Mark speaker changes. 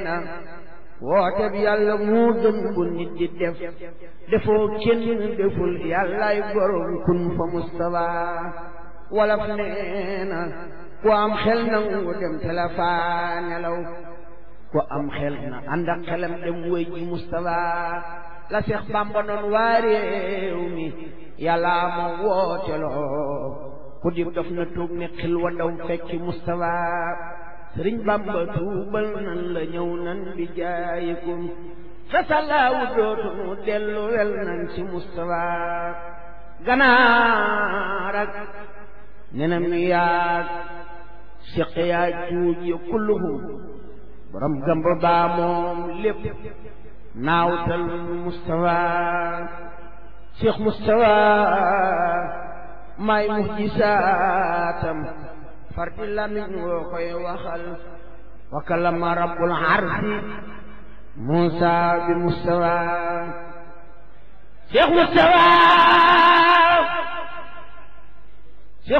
Speaker 1: na woote bi yàlla moo gën bu nit di def defoo kenn deful yàllaay borom kun fa mustafa walaf nee na ku am xel nangu dem te la faa nelaw ku am xel na ànd ak xelam dem wéy ji mustafa la Seex Bàmba doon waa réew mi yàlla ma wooteloo ku di dof na tuub ne xil wa daw fekki mustafa sëriñ bamba tuubal nan la ñëw nan bi jaayikum fasalaawu dootunu dellu wel nan ci mustafa ganaar ak nenam yaag siq yaa juuj ya kulluhum borom gamba baa moom lépp naawtal mustafa cheikh mustafa may muhjisaatam fardi lamiñ woo koy waxal wa kalama rabbul arsi Muusa bi Mustafa Cheikh Mustafa